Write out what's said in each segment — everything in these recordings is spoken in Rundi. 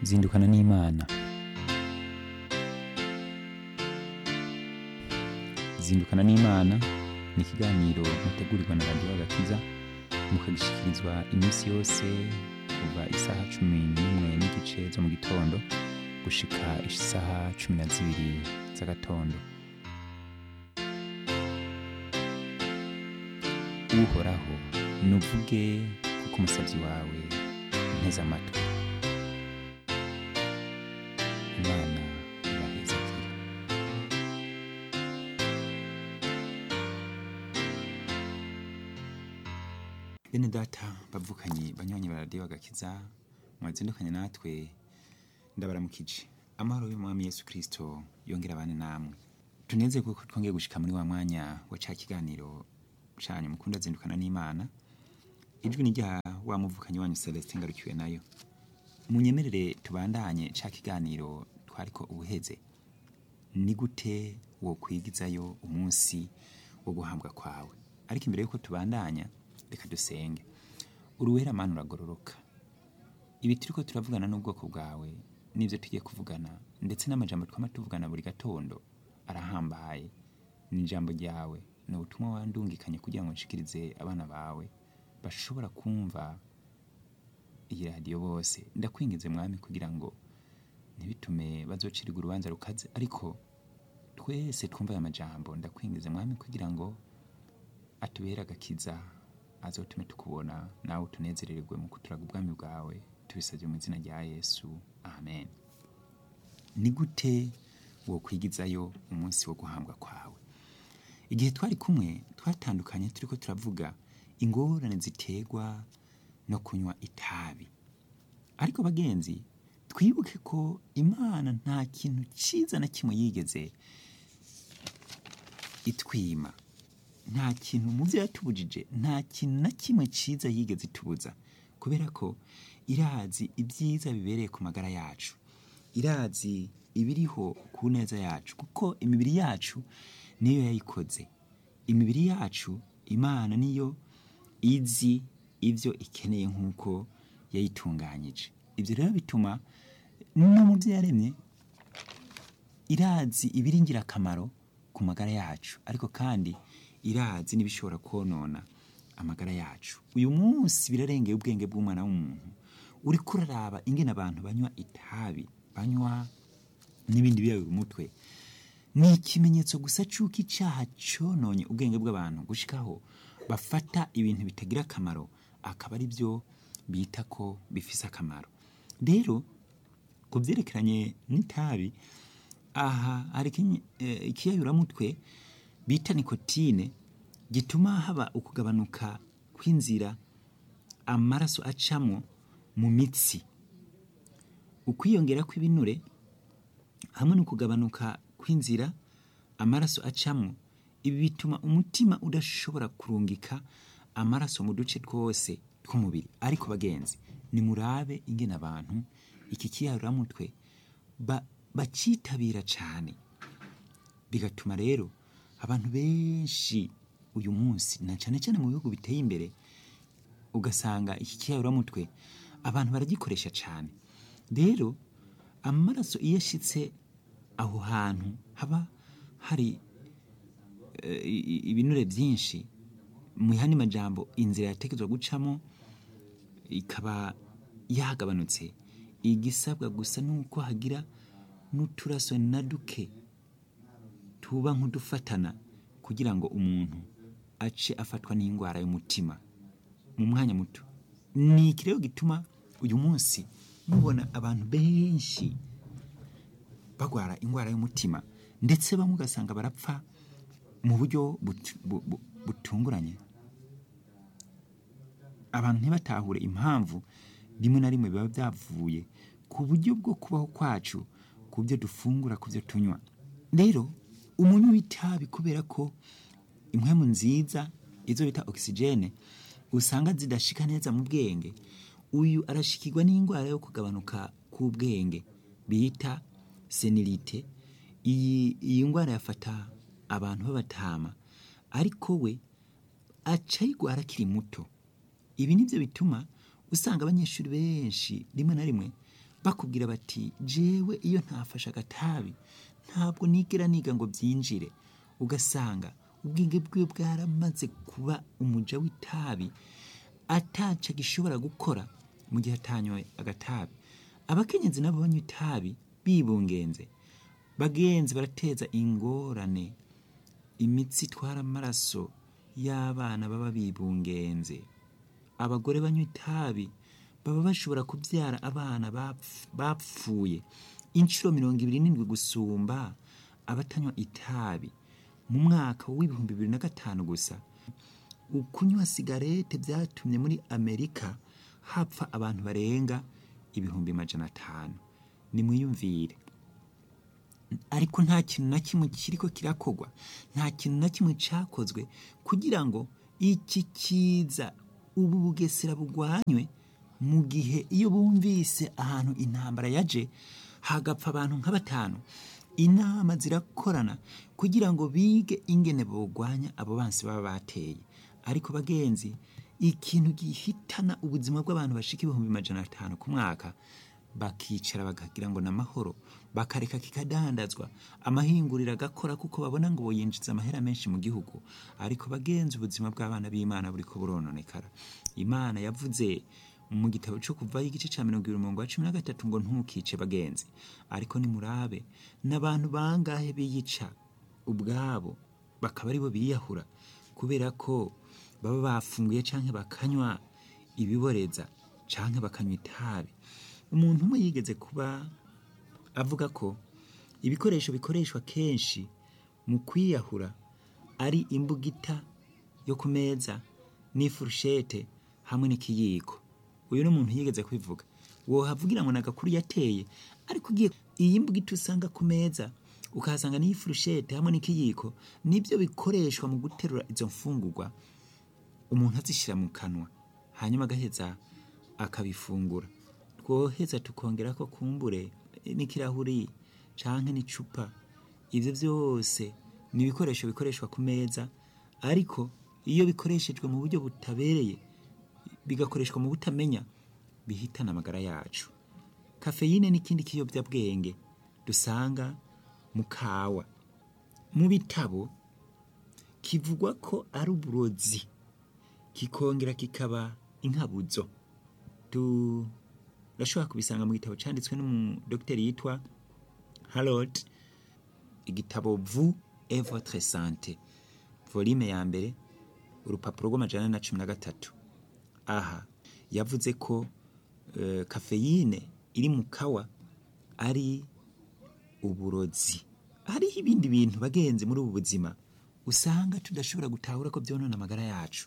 zindukana n'imana zindukana n'imana ni ikiganiro mutegurirwa na radiyo agakiza mukagishyikirizwa iminsi yose kuva isaha cumi n'imwe n'igice zo mu gitondo gushika isaha cumi na zibiri z'agatondo uhoraho nuvuge kuko umusabyi wawe nteze amatwi imana ibaheze kure bene data bavukanye banywanyi ba radiyo agakiza mwazindukanye natwe ndabaramukije amahoro y'umwami yesu kirisito yongera abane namwe tuneze kuko twongeye gushika muri wa mwanya wa ca kiganiro canyu mukunda zindukana n'imana ijwi ni rya wa muvukanyi wanyu celestin ngarukiwe nayo munyemerere tubandanye ca kiganiro twariko ubuheze ni gute wo kwigizayo umunsi wo guhambwa kwawe ariko imbere yuko tubandanya reka dusenge uruwera mana uragororoka ibi turiko turavugana n'ubwoko bwawe n'ivyo tugiye kuvugana ndetse n'amajambo twama tuvugana buri gatondo arahambaye ni ijambo ryawe ni ubutumwa wandungikanye kugira ngo nshikirize abana bawe bashobora kumva iyi radiyo bose ndakwingize mwami kugira ngo ntibitume bazocirwa urubanza rukaze ariko twese twumva aya majambo ndakwingize mwami kugira ngo atubere agakiza azotume tukubona nawe tunezerererwe mu kuturaga ubwami bwawe tubisabye mu izina rya yesu amen ni gute wo kwigizayo umunsi wo guhambwa kwawe igihe twari kumwe twatandukanye turiko turavuga ingorane ziterwa no kunywa itabi ariko bagenzi twibuke ko imana nta kintu cyiza na kimwe yigeze itwima nta kintu mu byo yatubujije nta kintu na kimwe cyiza yigeze itubuza kubera ko irazi ibyiza bibereye ku magara yacu irazi ibiriho ku neza yacu kuko imibiri yacu niyo yayikoze imibiri yacu imana niyo izi ibyo ikeneye nk'uko yayitunganyije ibyo rero bituma no mu byo yaremye irazi ibiri ingirakamaro ku magara yacu ariko kandi irazi n'ibishobora konona amagara yacu uyu munsi birarengeye ubwenge bw'umwana w'umuntu uri kuraraba ingene abantu banywa itabi banywa n'ibindi biyayura umutwe ni ikimenyetso gusa cy'uko icyaha cyononye ubwenge bw'abantu gushikaho bafata ibintu bitagira akamaro akaba ari byo bita ko bifise akamaro rero ku byerekeranye n'itabi aha hari ikiyayuramutwe bita nikotine gituma haba ukugabanuka kw'inzira amaraso acamo mu mitsi ukwiyongera kw'ibinure hamwe no kugabanuka kw'inzira amaraso acamo ibi bituma umutima udashobora kurungika amaraso mu duce twose tw'umubiri ariko bagenzi nimurabe ingene abantu iki kiyaruramutwe bacitabira cyane bigatuma rero abantu benshi uyu munsi na cyane cyane mu bihugu biteye imbere ugasanga iki kiyaruramutwe abantu baragikoresha cyane rero amaraso iyo ashyitse aho hantu haba hari ibinure byinshi mu yandi majambo inzira yatekerezwa gucamo ikaba yagabanutse igisabwa gusa nuko hagira n'uturaso na duke tuba nk'udufatana kugira ngo umuntu ace afatwa n'indwara y'umutima mu mwanya muto ni iki rero gituma uyu munsi mubona abantu benshi bagwara indwara y'umutima ndetse bamwe ugasanga barapfa mu buryo butunguranye abantu ntibatahure impamvu rimwe na rimwe biba byavuye ku buryo bwo kubaho kwacu ku byo dufungura ku byo tunywa rero umunywi w'itabi kubera ko impwemu nziza izo bita ogisijene usanga zidashika neza mu bwenge uyu arashikirwa n'indwara yo kugabanuka k'ubwenge bita senilite iyi iyi ndwara yafata abantu b'abatama ariko we aca ayigwara akiri muto ibi nibyo bituma usanga abanyeshuri benshi rimwe na rimwe bakubwira bati jewe iyo ntafashe agatabi ntabwo nigera niga ngo byinjire ugasanga ubwenge bwiwe bwaramaze kuba umuja w'itabi ataca gishobora gukora mu gihe atanyoye agatabi abakenyezi nabo banywa itabi bibungenze bagenzi barateza ingorane imitsi itwara amaraso y'abana baba bibungenze abagore banywa itabi baba bashobora kubyara abana bapf- bapfuye inshuro mirongo ibiri n'indwi gusumba abatanywa itabi mu mwaka w'ibihumbi bibiri na gatanu gusa ukunywa sigarete byatumye muri amerika hapfa abantu barenga ibihumbi majana atanu nimwiyumvire ariko nta kintu na kimwe kiriko kirakorwa nta kintu na kimwe cakozwe kugira ngo iki kiza ubu bugesera bugwanywe mu gihe iyo bumvise ahantu intambara yaje hagapfa abantu nka batanu inama zirakorana kugira ngo bige ingene bogwanya abo bansi baba bateye ariko bagenzi ikintu gihitana ubuzima bw'abantu bashika ibihumbi majana atanu ku mwaka bakicara bakagira ngo ni amahoro bakareka kikadandazwa amahinguriro agakora kuko babona ngo yinjiza amahera menshi mu gihugu ariko bagenzi ubuzima bw'abana b'imana buriko burononekara imana yavuze mu gitabo cyo kuvaho igice cya mirongo ibiri umurongo wa cumi na gatatu ngo ntukice bagenzi ariko nimurabe n'abantu bangahe biyica ubwabo bakaba aribo biyahura kubera ko baba bafunguye canke bakanywa ibiboreza canke bakanywa itabi umuntu umwe yigeze kuba avuga ko ibikoresho bikoreshwa kenshi mu kwiyahura ari imbugita yo ku meza n'ifurushete hamwe n'ikiyiko uyu ni umuntu yigeze kubivuga wohavugira ngo ni agakuru yateye ariko ugiye iyi mbugita usanga ku meza ukahasanga n'iyi furushete hamwe n'ikiyiko nibyo bikoreshwa mu guterura izo mfungurwa umuntu azishyira mu kanwa hanyuma agaheza akabifungura twoheza tukongera ko kumbure n'ikirahuri canke n'icupa ivyo byose ni ibikoresho bikoreshwa ku meza ariko iyo bikoreshejwe mu buryo butabereye bigakoreshwa mu butamenya bihitana amagara yacu kafeyine n'ikindi kiyobyabwenge dusanga mu kawa mu bitabo kivugwa ko ari uburozi kikongera kikaba inkabuzo turashobora kubisanga mu gitabo cyanditswe n'umudogiteri yitwa harold igitabo vu et votre sante volume ya mbere urupapuro rw'amajana na cumi na gatatu aha yavuze ko eh, kafeyine iri mu kawa ari uburozi hariho ibindi bintu bagenzi muri ubu buzima usanga tudashobora gutahura ko byonona amagara yacu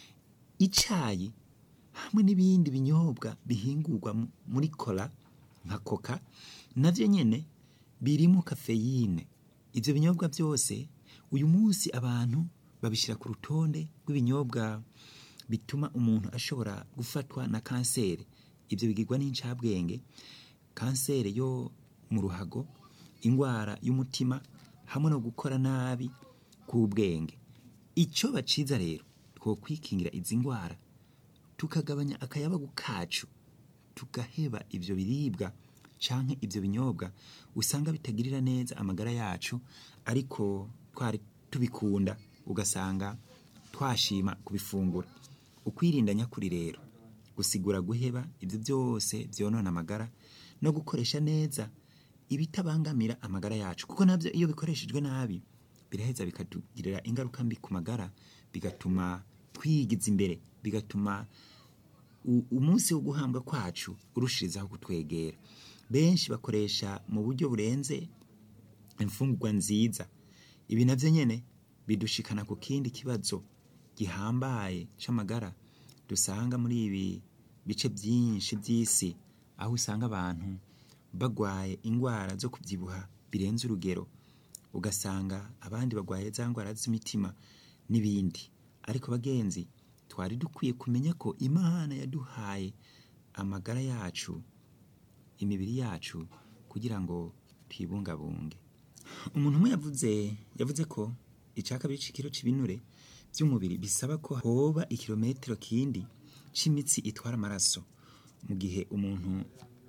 icayi hamwe n'ibindi binyobwa bihingurwa mu- muri kola nka koka navyo nyene birimo kafeyine ivyo binyobwa byose uyu munsi abantu babishyira ku rutonde rw'ibinyobwa bituma umuntu ashobora gufatwa na kanseri ibyo bigirwa n'incabwenge kanseri yo mu ruhago indwara y'umutima hamwe no gukora nabi k'ubwenge icyo baciza rero twokwikingira izi ndwara tukagabanya akayabagu kacu tugaheba ibyo biribwa canke ibyo binyobwa usanga bitagirira neza amagara yacu ariko twari tubikunda ugasanga twashima kubifungura ukwirinda nyakuri rero gusigura guheba ibyo byose byonona amagara no gukoresha neza ibitabangamira amagara yacu kuko nabyo iyo bikoreshejwe nabi biraheza bikatugirira ingaruka mbi ku magara bigatuma twigiza imbere bigatuma u- umunsi wo guhambwa kwacu urushirizaho kutwegera benshi bakoresha mu buryo burenze imfungurwa nziza ibi navyo nyene bidushikana ku kindi kibazo gihambaye c'amagara dusanga muri ibi bice byinshi by'isi aho usanga abantu bagwaye indwara zo kubyibuha birenze urugero ugasanga abandi bagwaye za ndwara z'imitima n'ibindi ariko bagenzi twari dukwiye kumenya ko imana yaduhaye amagara yacu imibiri yacu kugira ngo tuyibungabunge umuntu umwe yavuze yavuze ko icya kabiri c'ikiro c'ibinure by'umubiri bisaba ko hoba ikirometero kindi c'imitsi itwara amaraso mu gihe umuntu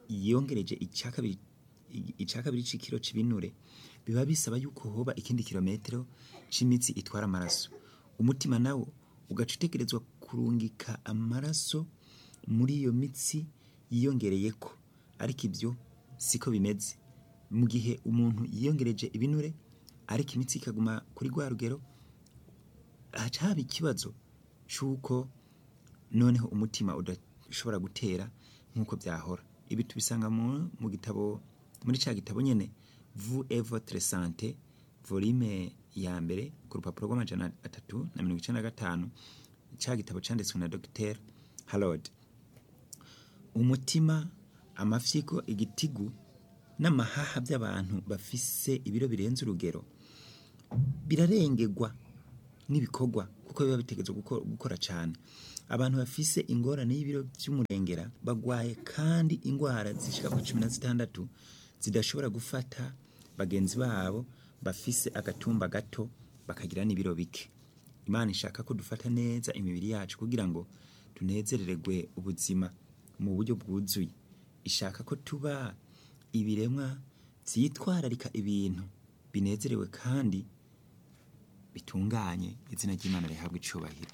yongereje icya kabiri icya kabiri c'ikiro c'ibinure biba bisaba yuko hoba ikindi kilometero c'imitsi itwara amaraso umutima nawo ugaca utegerezwa kurungika amaraso muri iyo mitsi yiyongereyeko ariko ibyo siko bimeze mu gihe umuntu yiyongereje ibinure ariko imitsi ikaguma kuri rwa rugero haca haba ikibazo c'uko noneho umutima udashobora gutera nk'uko byahora ibi tubisanga mu, mu gitabo muri cya gitabo nyene vous et votre santé volume ya mbere ku rupapuro rw'amajana atatu na mirongo icenda na gatanu cya gitabo canditswe na dr harold umutima amafyigo igitigu n'amahaha by'abantu bafise ibiro birenze urugero birarengerwa n'ibikorwa kuko biba bitegetswe guko- gukora cyane abantu bafise ingorane y'ibiro by'umurengera bagwaye kandi indwara zishika ku cumi na zitandatu zidashobora gufata bagenzi babo bafise agatumba gato bakagira n'ibiro bike imana ishaka ko dufata neza imibiri yacu kugira ngo tunezerererwe ubuzima mu buryo bwuzuye ishaka ko tuba ibiremwa vyitwararika ibintu binezerewe kandi bitunganye izina ry'imana rihabwa icubahiro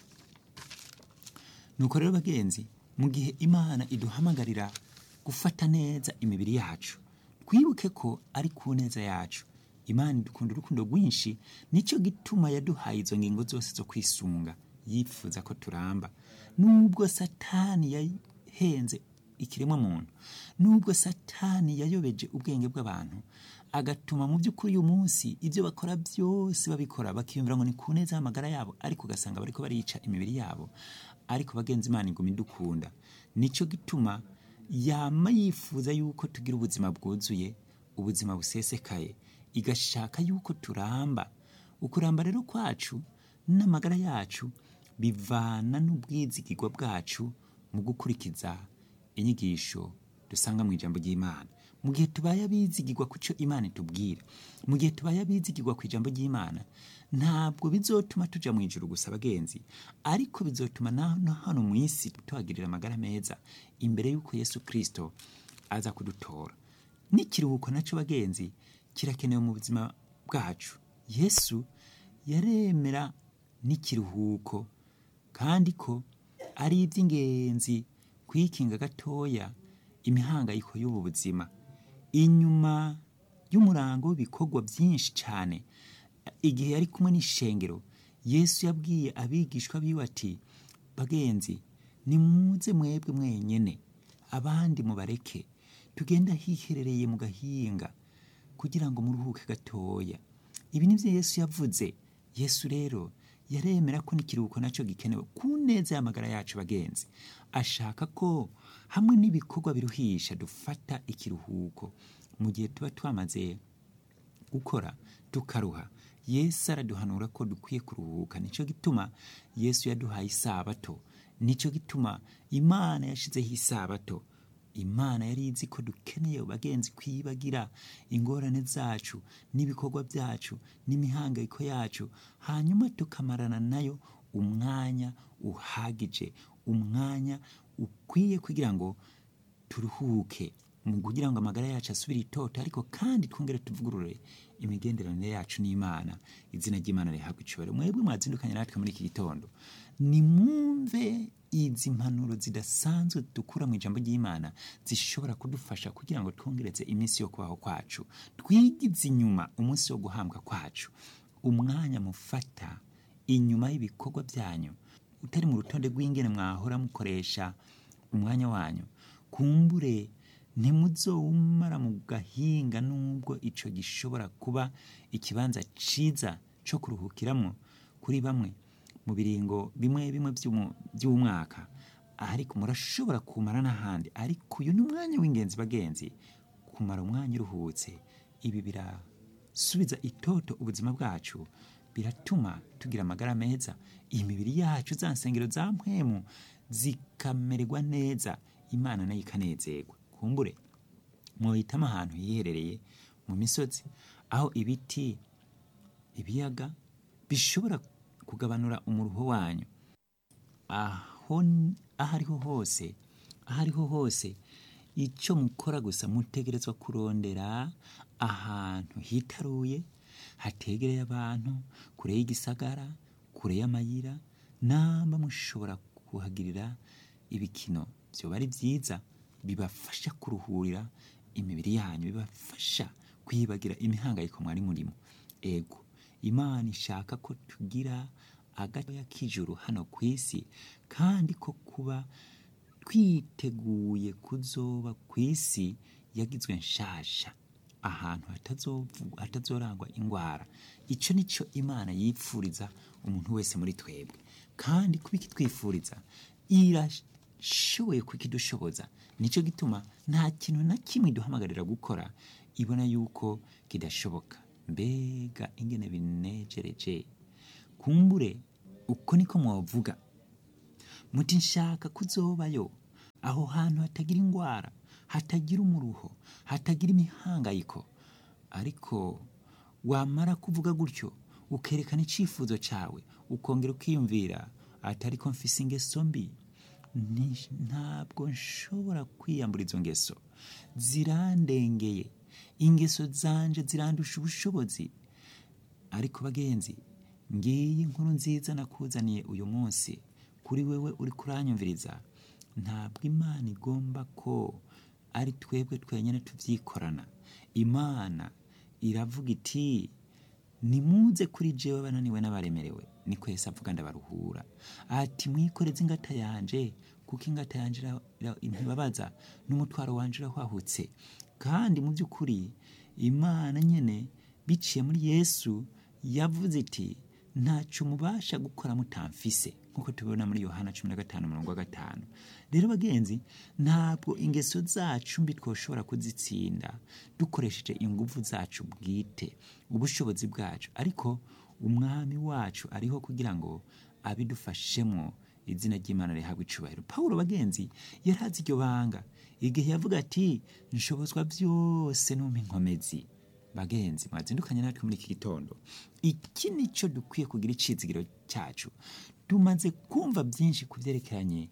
nuko rero bagenzi mu gihe imana iduhamagarira gufata neza imibiri yacu twibuke ko ari ku neza yacu imana idukunda urukundo rwinshi nicyo gituma yaduhaye izo ngingo zose zo kwisunga yifuza ko turamba nubwo satani yahenze ikiremwa muntu nubwo satani yayobeje ubwenge bw'abantu agatuma mu by'ukuri uyu munsi ibyo bakora byose babikora bakiyumvira ngo ni ku neza y'amagara yabo ariko ugasanga bariko barica imibiri yabo ariko bagenzi imana iguma idukunda nicyo gituma yama yifuza yuko tugira ubuzima bwuzuye ubuzima busesekaye igashaka yuko turamba ukuramba rero kwacu n'amagara yacu bivana n'ubwizigirwa bwacu mu gukurikiza inyigisho dusanga mu ijambo ry'imana mu gihe tubaye abizigirwa ku cyo imana itubwira mu gihe tubaye abizigirwa ku ijambo ry'imana ntabwo bizotuma tuja mu ijuru gusa bagenzi ariko bizotuma na no hano mu isi tuhagirira amagara meza imbere y'uko yesu kristo aza kudutora n'ikiruhuko nacyo bagenzi kirakenewe mu buzima bwacu yesu yaremera n'ikiruhuko kandi ko ari iby'ingenzi kwikinga gatoya imihangayiko y'ubu buzima inyuma y'umurango w'ibikorwa byinshi cyane igihe yari kumwe n'ishengero yesu yabwiye abigishwa biwe ati bagenzi nimuze mwebwe mwenyene abandi mubareke tugenda hiherereye mu gahinga kugira ngo muruhuke gatoya ibi nibyo yesu yavuze yesu rero yaremera ko n'ikiruhuko nacyo gikenewe ku neza y'amagara yacu bagenzi ashaka ko hamwe n'ibikorwa biruhisha dufata ikiruhuko mu gihe tuba twamaze gukora tukaruha yesu araduhanura ko dukwiye kuruhuka nicyo gituma yesu yaduhaye isabato nicyo gituma imana yashizeho isabato imana yari izi ko dukeneye bagenzi kwibagira ingorane zacu n'ibikorwa byacu n'imihangayiko yacu hanyuma tukamarana nayo umwanya uhagije umwanya ukwiye kugira ngo turuhuke mu kugira ngo amagara yacu asubire itoto ariko kandi twongere tuvugurure imigenderanire yacu n'imana izina ry'imana rihabwa icubahiro mwebwe mwazindukanye natwe muri iki gitondo nimwumve izi mpanuro zidasanzwe dukura mu ijambo ry'imana zishobora kudufasha kugira ngo twongereze iminsi yo kubaho kwacu twigize inyuma umunsi wo guhambwa kwacu umwanya mufata inyuma y'ibikorwa byanyu utari mu rutonde rw'ingene mwahora mukoresha umwanya wanyu kumbure ntimuzowumara mu gahinga nubwo ico gishobora kuba ikibanza ciza co kuruhukiramo kuri bamwe mu biringo bimwe bimwe vy'umu- vy'umwaka ariko murashobora kumara n'ahandi ariko uyu ni umwanya w'ingenzi bagenzi kumara umwanya uruhutse ibi birasubiza itoto ubuzima bwacu biratuma tugira amagara meza imibiri yacu za nsengero za mpwemu zikamererwa neza imana nayo ikanezerwa kumbure mwohitamo ahantu hiherereye mu misozi aho ibiti ibiyaga bishobora kugabanura umuruho wanyu aho aho ariho hose aho ariho hose icyo mukora gusa mutegerezwa kurondera ahantu hitaruye hategereye abantu kure y'igisagara kure y'amayira namba mushobora kuhagirira ibikino byoba ari byiza bibafasha kuruhurira imibiri yanyu bibafasha kwibagira imihangayiko mwari murimo ego imana ishaka ko tugira agatoya k'ijuru hano ku isi kandi ko kuba twiteguye kuzoba ku isi yagizwe nshasha ahantu hatazovu- hatazorangwa indwara icyo ni cyo imana yipfuriza umuntu wese muri twebwe kandi kuba ikitwifuriza irashoboye kukidushoboza nicyo gituma nta kintu na kimwe iduhamagarira gukora ibona yuko kidashoboka mbega ingene binejereje kumbure uko niko mwavuga muti nshaka kuzobayo aho hantu hatagira indwara hatagira umuruho hatagira imihangayiko ariko wamara kuvuga gutyo ukerekana icyifuzo cyawe ukongera ukiyumvira atari ko mfise ingeso mbi Ni- ntabwo nshobora kwiyambura izo ngeso zirandengeye ingeso zanje zirandusha ubushobozi ariko bagenzi ngiyi inkuru nziza nakuzaniye uyu munsi kuri wewe uri kuranyumviriza ntabwo imana igomba ko ari twebwe twenyine tubyikorana imana iravuga iti nimuze kuri jewe bananiwe n'abaremerewe niko yesu avuga ndabaruhura ati mwikoreze ingata yanje kuko ingata yanje ira- ira- ntibabaza n'umutwaro wanje urahwahutse kandi mu by'ukuri imana nyine biciye muri yesu yavuze iti ntacyo mubasha gukora mutamfise nk'uko tubibona muri yohana cumi na gatanu umurongo wa gatanu rero bagenzi ntabwo ingeso zacu mbi twoshobora kuzitsinda dukoresheje ingufu zacu bwite ubushobozi bwacu ariko umwami wacu ariho kugira ngo abidufashemo izina ry'imana rihabwa icubahiro pawulo bagenzi yari azi iryo banga igihe yavuga ati nshobozwa byose numpa inkomezi bagenzi mwazindukanye natwe muri iki gitondo iki ni cyo dukwiye kugira icizigiro cyacu tumaze kumva byinshi ku byerekeranye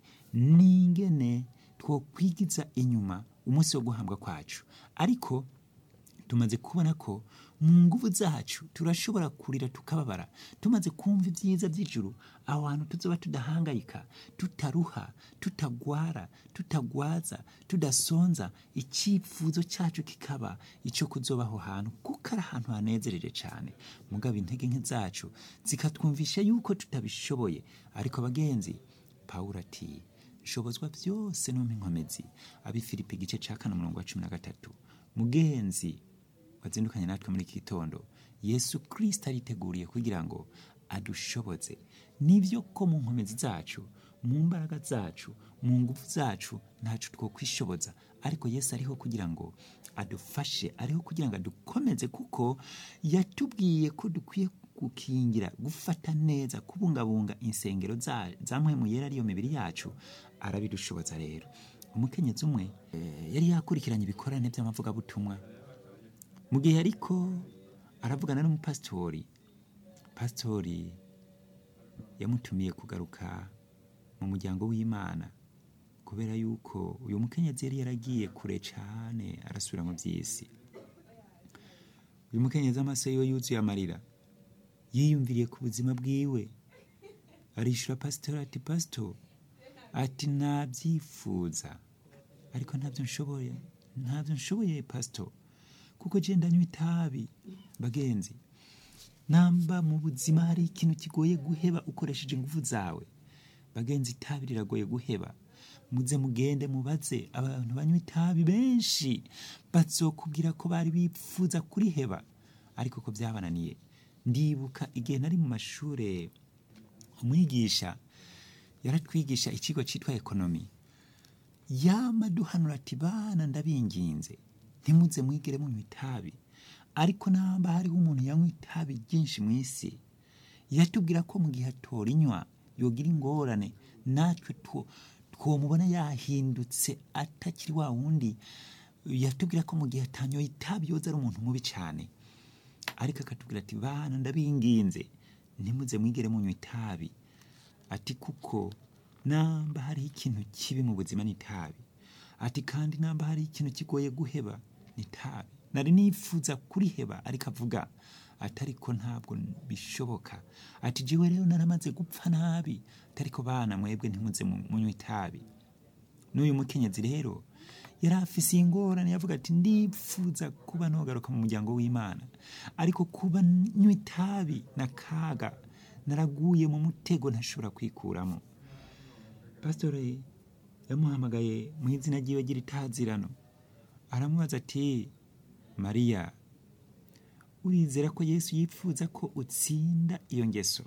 n'ingene twokwigiza inyuma umunsi wo guhambwa kwacu ariko tumaze kubona ko mu nguvu zacu turashobora kurira tukababara tumaze kumva ibyiza by'ijuru aho hantu tuzoba tudahangayika tutaruha tutagwara tutagwaza tudasonza icyifuzo cyacu kikaba icyo kuzoba aho hantu kuko ari ahantu hanezereje cyane mugabo intege nke zacu zikatwumvisha yuko tutabishoboye ariko bagenzi pawulo ati nshobozwa byose numpa inkomezi abifilipi igice cya kane umurongo wa cumi na gatatu mugenzi wazindukanye natwe muri iki gitondo yesu kirisita ariteguriye kugira ngo adushoboze nibyo ko mu nkomezi zacu mu mbaraga zacu mu ngufu zacu ntacu two kwishoboza ariko yesu ariho kugira ngo adufashe ariho kugira ngo adukomeze kuko yatubwiye ko dukwiye gukingira gufata neza kubungabunga insengero za za mpwemu yera ariyo mibiri yacu arabidushoboza rero umukenyezi umwe eh, yari yakurikiranye ibikorane by'amavugabutumwa mu gihe ariko aravugana n'umupasitori pasitori yamutumiye kugaruka mu muryango w'imana kubera yuko uyu mukenyezi yari yaragiye kure cyane arasubira mu by'isi uyu mukenyezi amaso yiwe yuzuye amarira yiyumviriye ku buzima bwiwe arishura pasitori ati pasito ati nabyifuza ariko ntabyo nshoboye ntabyo nshoboye pasito kuko genda nywa itabi bagenzi namba mu buzima hari ikintu kigoye guheba ukoresheje ingufu zawe bagenzi itabi riragoye guheba muze mugende mubaze abantu banywa itabi benshi bazokubwira ko bari bifuza kuriheba ariko ko byabananiye ndibuka igihe nari mu mashuri umwigisha yaratwigisha ikigo cyitwa ekonomi yama duhanura ati bana ndabinginze ntimuze mwigere munywa itabi ariko namba hariho umuntu yanywa itabi ryinshi mu isi yatubwira ko mu gihe atorinywa yogira ingorane natwe two- twomubona yahindutse atakiri wa wundi yatubwira ko mu gihe atanyoye itabi yoza ari umuntu mubi cyane ariko akatubwira ati bana ndabinginze ntimuze mwigere munywa itabi ati kuko namba hariho ikintu kibi mu buzima n'itabi ati kandi namba hari ikintu kigoye guheba ni itabi nari nifuza kuriheba ariko avuga ati ariko ntabwo bishoboka ati jewe rero naramaze gupfa nabi atariko bana mwebwe ntimuze mu- munywe itabi n'uyu mukenyezi rero yari afise ingorane yavuga ati ndifuza kuba nogaruka mu muryango w'imana ariko kuba nywa itabi na kaga naraguye mu mutego ntashobora kwikuramo pasitore yamuhamagaye mu izina ryiwe ry'itazirano aramubaza ati mariya urizera ko yesu yifuza ko utsinda iyo ngeso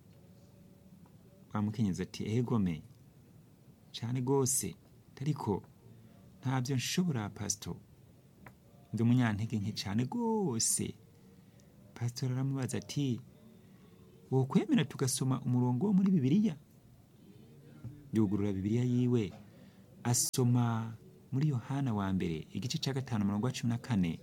wamukenyeza ati egome cyane rwose ariko ntabyo nshobora pasito ndi umunyantege nke cyane rwose pasitori aramubaza ati wokwemera tugasoma umurongo wo muri bibiliya yugurura bibiliya yiwe asoma muri yohana wa mbere igice cya gatanu umurongo wa cumi na kane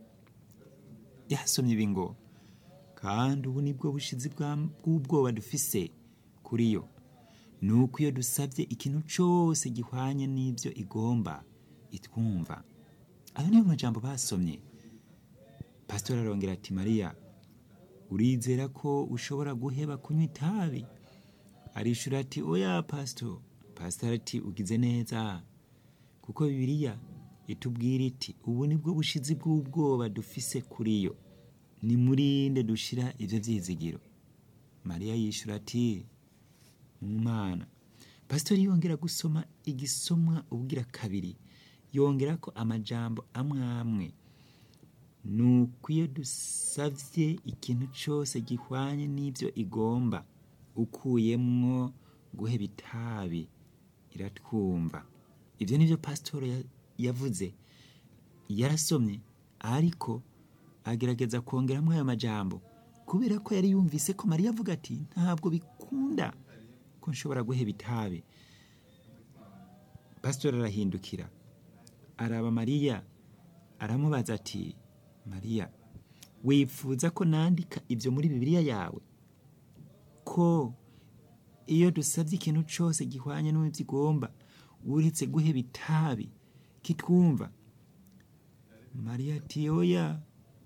yasomye ibi ngo kandi ubu nibwo bushizi bwa- bw'ubwoba dufise kuri yo ni uko iyo dusabye ikintu cyose gihwanye n'ibyo igomba itwumva ayo niyo majambo basomye pasitori arongera ati mariya urizera ko ushobora guheba kunywa itabi arishura ati oya pasito pasitori ati ugize neza kuko bibiliya itubwira iti ubu nibwo bushizi bw'ubwoba dufise kuri yo nimurinde dushira ibyo byizigiro mariya yishura ati mu mana pasitori yongera gusoma igisomwa ubwira kabiri yongera ko amajambo amwe amwe ni uko iyo dusabye ikintu cyose gihwanye n'ibyo igomba ukuyemwo guheba itabi iratwumva ibyo ni byo pasitori ya- yavuze yarasomye ariko agerageza kongeramo ayo majambo kubera ko yari yumvise ko mariya avuga ati ntabwo bikunda ko nshobora guheba itabi pasitori arahindukira araba mariya aramubaza ati mariya wifuza ko nandika ibyo muri bibiliya yawe ko iyo dusabye ikintu cyose gihwanye n'ibyo igomba uretse guheba itabi kitwumva mariya ati oya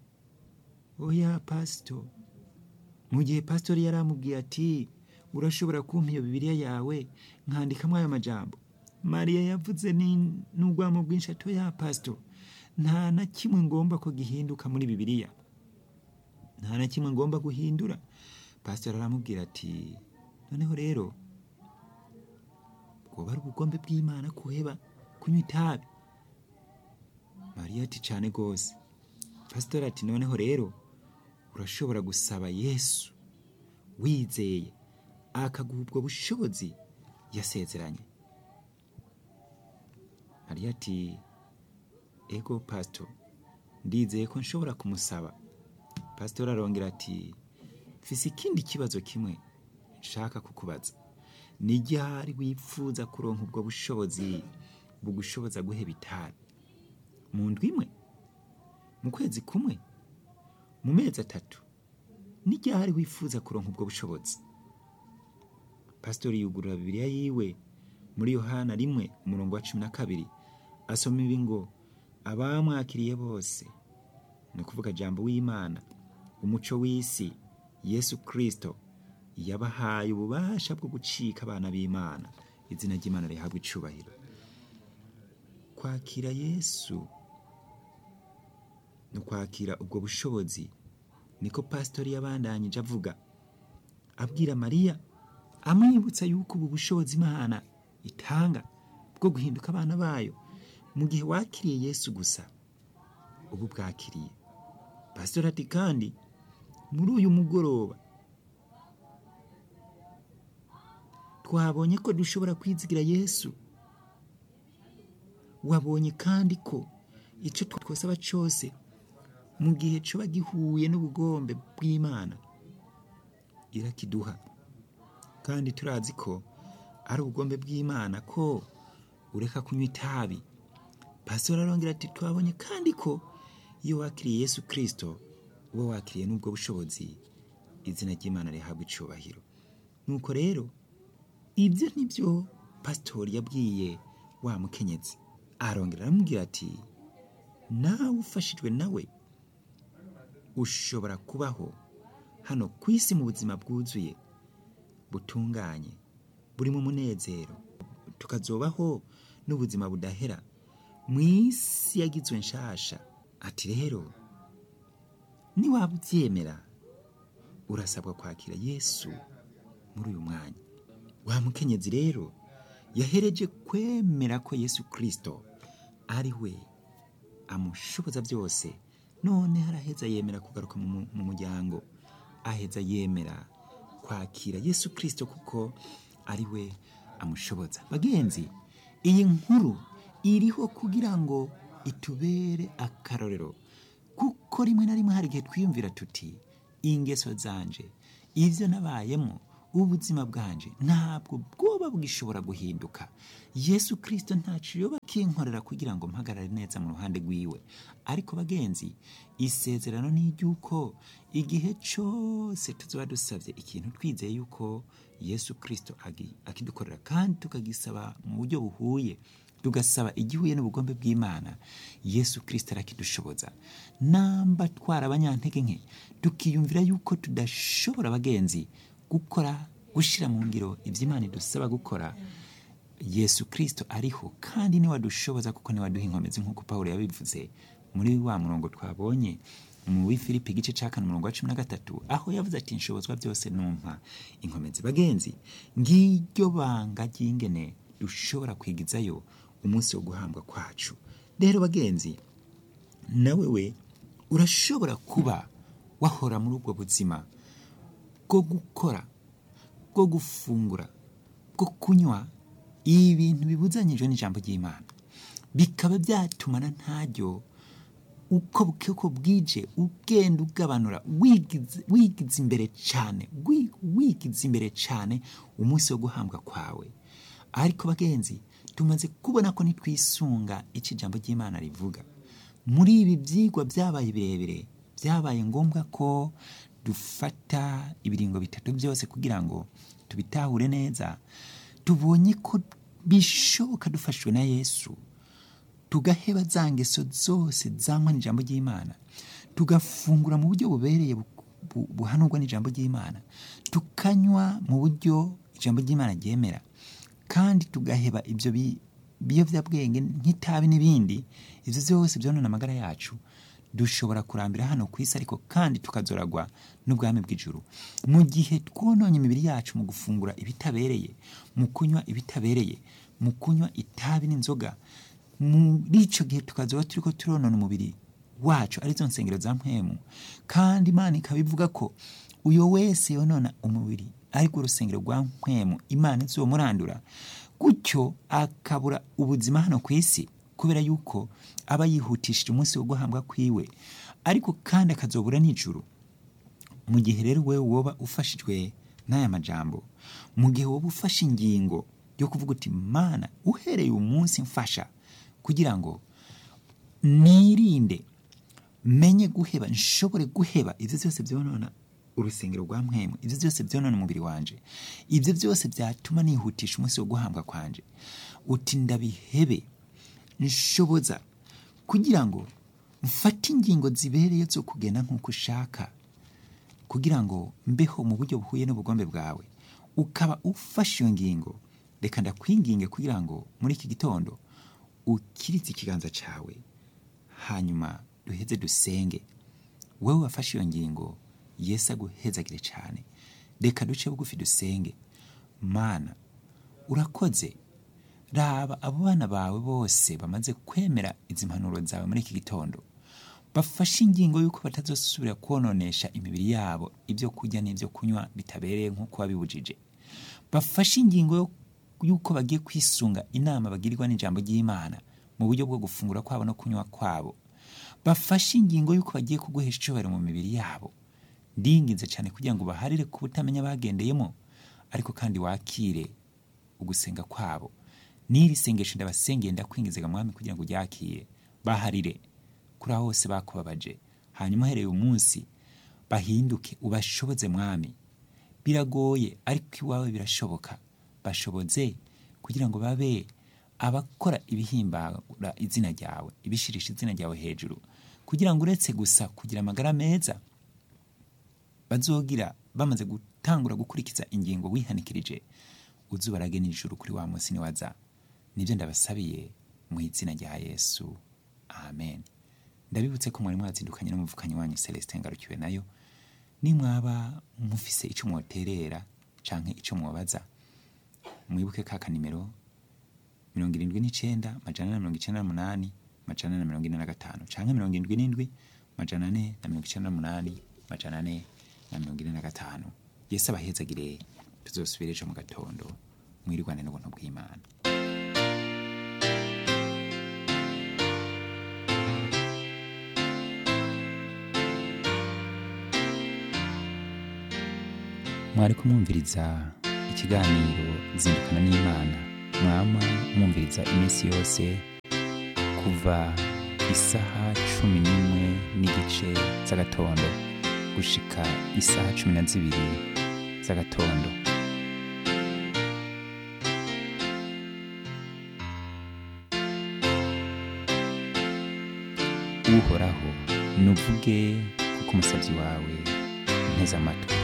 oya pasito mu gihe pasitori yari amubwiye ati urashobora kumpa iyo bibiliya yawe nkandikamo ayo majambo mariya yavuze ni- n'urwamo rwinshi ati oya pasito nta na kimwe ngomba ko gihinduka muri bibiliya nta na kimwe ngomba guhindura pasitori aramubwira ati noneho rero bwoba ari ubugombe bw'imana kuheba kunywa itabi mariya ati cyane rwose pasitori ati noneho rero urashobora gusaba yesu wizeye akaguha ubwo bushobozi yasezeranye mariya ati ego pasito ndizeye ko nshobora kumusaba pasitori arongera ati mfise ikindi kibazo kimwe nshaka kukubaza ni ryari wifuza kuronka ubwo bushobozi bugushoboza guheba itabi mu ndwi imwe mu kwezi kumwe mu mezi atatu ni ryari wifuza kuronka ubwo bushobozi pasitori yugurura bibiliya yiwe muri yohana rimwe umurongo wa cumi na kabiri asoma ibi ngo abamwakiriye bose ni ukuvuga jambo w'imana umuco w'isi yesu kirisito yabahaye ububasha bwo gucika abana b'imana izina ry'imana rihabwa icubahiro kwakira yesu ni ukwakira ubwo bushobozi niko pasitori yabandanyije avuga abwira mariya amwibutsa yuko ubu bushobozi imana itanga bwo guhinduka abana bayo mu gihe wakiriye yesu gusa ubu bwakiriye pasitori ati kandi muri uyu mugoroba twabonye ko dushobora kwizigira yesu wabonye kandi ko icyo twasaba cyose mu gihe coba gihuye n'ubugombe bw'imana irakiduha kandi turazi ko ari ubugombe bw'imana ko ureka kunywa itabi pasitori arongera ati twabonye kandi ko iyo wakiriye yesu kirisito uba wakiriye n'ubwo bushobozi izina ry'imana rihabwa icubahiro nuko rero ibyo ni byo pasitori yabwiye wa mukenyezi arongera aramubwira ati nawe ufashijwe nawe ushobora kubaho hano ku isi mu buzima bwuzuye butunganye burimo umunezero tukazobaho n'ubuzima budahera mu isi yagizwe nshasha ati rero niwaba ubyemera urasabwa kwakira yesu muri uyu mwanya wa mukenyezi rero yahereje kwemera ko yesu kirisito ari we amushoboza byose none haraheza yemera kugaruka mu mu muryango aheza yemera kwakira yesu kirisito kuko ari we amushoboza bagenzi iyi nkuru iriho kugira ngo itubere akarorero kuko rimwe na rimwe hari igihe twiyumvira tuti ingeso zanje ibyo nabayemo ubuzima bwanje ntabwo bwoba bwishobora guhinduka yesu kirisito ntacyo yoba akinkorera kugira ngo mpagarare neza mu ruhande rwiwe ariko bagenzi isezerano ni iry'uko igihe cyose tuzaba dusabye ikintu twizeye yuko yesu kirisito agi- akidukorera kandi tukagisaba mu buryo buhuye tugasaba igihuye n'ubugombe bw'imana yesu kirisito arakidushoboza namba twara abanyantege nke tukiyumvira yuko tudashobora bagenzi gukora gushyira mu ngiro ibyo imana idusaba gukora yesu kirisito ariho kandi niwe adushoboza kuko niwe aduha inkomezi nk'uko paul yabivuze muri wa murongo twabonye mu w'ifilipi igice cya kane umurongo wa cumi na gatatu aho yavuze ati nshobozwa byose numpa inkomezi bagenzi ngiryo banga ry'ingene dushobora kwigizayo umunsi wo guhambwa kwacu rero bagenzi nawe we urashobora kuba wahora muri ubwo buzima bwo gukora bwo gufungura bwo kunywa ibintu bibuzanyijwe n'ijambo ry'imana bikaba byatuma na ntaryo uko buke uko bwije ugenda ugabanura wigize wigize imbere cyane wi- wigize imbere cyane umunsi wo guhambwa kwawe ariko bagenzi tumaze kubona ko nitwisunga icyo ijambo ry'imana rivuga muri ibi byigwa byabaye birebire byabaye ngombwa ko dufata ibiringo bitatu byose kugira ngo tubitahure neza tubonye ko bishoboka dufashwe na yesu tugaheba za ngeso zose zanywa n'ijambo ry'imana tugafungura mu buryo bubereye bu- bu- buhanurwa n'ijambo ry'imana tukanywa mu buryo ijambo ry'imana ryemera kandi tugaheba ibyo bi- biyobyabwenge nk'itabi n'ibindi ibyo byose byonona amagara yacu dushobora kurambira hano ku isi ariko kandi tukazoragwa n'ubwami bw'ijuru mu gihe twononye imibiri yacu mu gufungura ibitabereye mu kunywa ibitabereye mu kunywa itabi n'inzoga muri icyo gihe tukazoba turi ko turonona umubiri wacu arizo nsengero za mpwemu kandi imana ikaba ivuga ko uyo wese yonona umubiri ariko urusengero rwa mpwemu imana izomurandura gutyo akabura ubuzima hano ku isi kubera yuko aba yihutishije umunsi wo guhambwa kwiwe ariko kandi akazobura n'ijuru mu gihe rero wowe woba ufashijwe n'aya majambo mu gihe woba ufashe ingingo yo kuvuga uti mana uhereye uyu munsi mfasha kugira ngo nirinde menye guheba nshobore guheba ibyo byose byonona urusengero rwa mpwemu ibyo byose byonona umubiri wanje ibyo byose byatuma nihutisha umunsi wo guhambwa kwanje uti ndabihebe nshoboza kugira ngo mfate ingingo zibereye zo kugenda nk'uko ushaka kugira ngo mbeho mu buryo buhuye n'ubugombe bwawe ukaba ufashe iyo ngingo reka ndakwinginge kugira ngo muri iki gitondo ukiritse ikiganza cyawe hanyuma duheze dusenge wowe wafashe iyo ngingo yesu aguhezagire cyane reka duce bugufi dusenge mana urakoze raba abo bana bawe bose bamaze kwemera izi mpanuro zawe muri iki gitondo bafashe ingingo y'uko batazosubira kononesha imibiri yabo ibyo kurya n'ibyo kunywa bitabereye nk'uko wabibujije bafashe ingingo yo- y'uko bagiye kwisunga inama bagirirwa n'ijambo ry'imana mu buryo bwo gufungura kwabo no kunywa kwabo bafashe ingingo y'uko bagiye kuguhesha icyubahiro mu mibiri yabo ndinginze cyane kugira ngo baharire ku butamenya bagendeyemo ariko kandi wakire ugusenga kwabo n'iri sengesho ndabasengeye ndakwingizaga mwami kugira ngo uryakire baharire kuri aho hose bakubabaje hanyuma uhereye umunsi bahinduke ubashoboze mwami biragoye ariko iwawe birashoboka bashoboze kugira ngo babe abakora ibihimbara izina ryawe ibishirisha izina ryawe hejuru kugira ngo uretse gusa kugira amagara meza bazogira bamaze gutangura gukurikiza ingingo wihanikirije uzuba arage nijuru kuri wa munsi niwaza nibyo ndabasabiye mu izina rya yesu amen ndabibutse ko mwari mwazindukanye n'umuvukanyi wanyu celestin ngarukiwe nayo nimwaba mufise icyo mwoterera canke icyo mwobaza mwibuke ka kanimero mirongo irindwi n'icenda majana na mirongo icenda n'umunani majana na mirongo ine na gatanu canke mirongo irindwi n'indwi majana ane na mirongo icenda n'umunani majana ane na mirongo ine na gatanu yesu abahezagire tuzosubire ejo mu gatondo mwirigwane n'ubuntu bw'imana mwari kumwumviriza ikiganiro zindukana n'imana mwama mwumviriza iminsi yose kuva isaha cumi n'imwe n'igice z'agatondo gushika isaha cumi na zibiri z'agatondo uhoraho nuvuge kuko umusabyi wawe nteze amatwi